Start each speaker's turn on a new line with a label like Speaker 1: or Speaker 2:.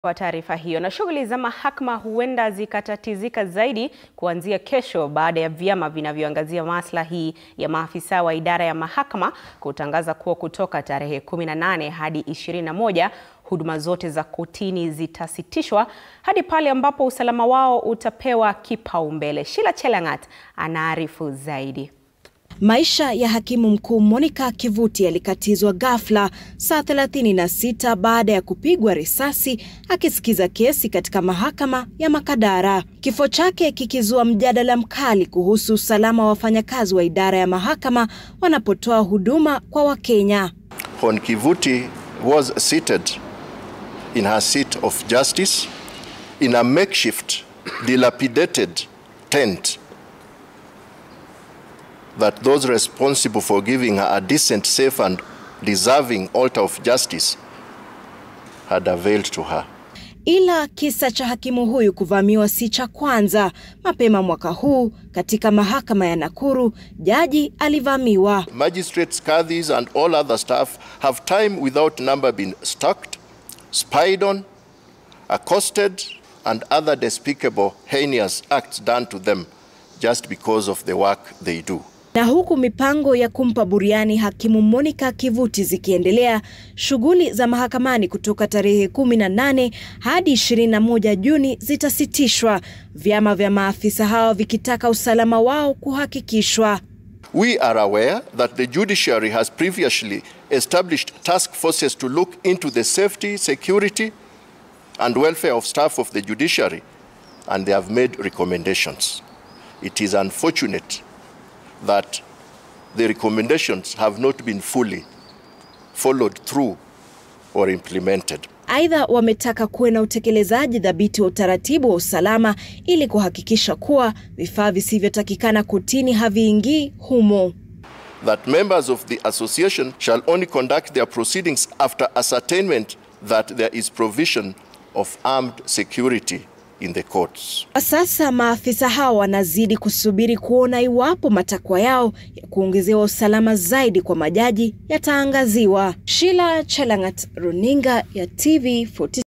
Speaker 1: Kwa taarifa hiyo, na shughuli za mahakama huenda zikatatizika zaidi kuanzia kesho baada ya vyama vinavyoangazia maslahi ya maafisa wa idara ya mahakama kutangaza kuwa kutoka tarehe 18 hadi 21 huduma zote za kotini zitasitishwa hadi pale ambapo usalama wao utapewa kipaumbele. Sheila Chelangat anaarifu zaidi.
Speaker 2: Maisha ya hakimu mkuu Monica Kivuti yalikatizwa ghafla saa 36 baada ya kupigwa risasi akisikiza kesi katika mahakama ya Makadara. Kifo chake kikizua mjadala mkali kuhusu usalama wa wafanyakazi wa idara ya mahakama wanapotoa huduma kwa Wakenya.
Speaker 3: Hon Kivuti was seated in her seat of justice in a makeshift dilapidated tent that those responsible for giving her a decent, safe and deserving altar of justice had availed to her.
Speaker 2: Ila kisa cha hakimu huyu kuvamiwa si cha kwanza. Mapema mwaka huu katika mahakama ya Nakuru, jaji alivamiwa.
Speaker 3: Magistrates, kadhis and all other staff have time without number been stalked, spied on, accosted and other despicable heinous acts done to them just because of the work they do.
Speaker 2: Na huku mipango ya kumpa buriani hakimu Monica Kivuti zikiendelea, shughuli za mahakamani kutoka tarehe 18 hadi 21 Juni zitasitishwa, vyama vya maafisa hao vikitaka usalama wao kuhakikishwa.
Speaker 3: We are aware that the judiciary has previously established task forces to look into the safety, security and welfare of staff of the judiciary and they have made recommendations. It is unfortunate that the recommendations have not been fully followed through or implemented.
Speaker 2: Aidha, wametaka kuwe na utekelezaji dhabiti wa utaratibu wa usalama ili kuhakikisha kuwa vifaa visivyotakikana kotini haviingii humo.
Speaker 3: That members of the association shall only conduct their proceedings after ascertainment that there is provision of armed security in the courts.
Speaker 2: Sasa maafisa hao wanazidi kusubiri kuona iwapo matakwa yao ya kuongezewa usalama zaidi kwa majaji yataangaziwa. Sheila Chelangat, Runinga ya TV 40.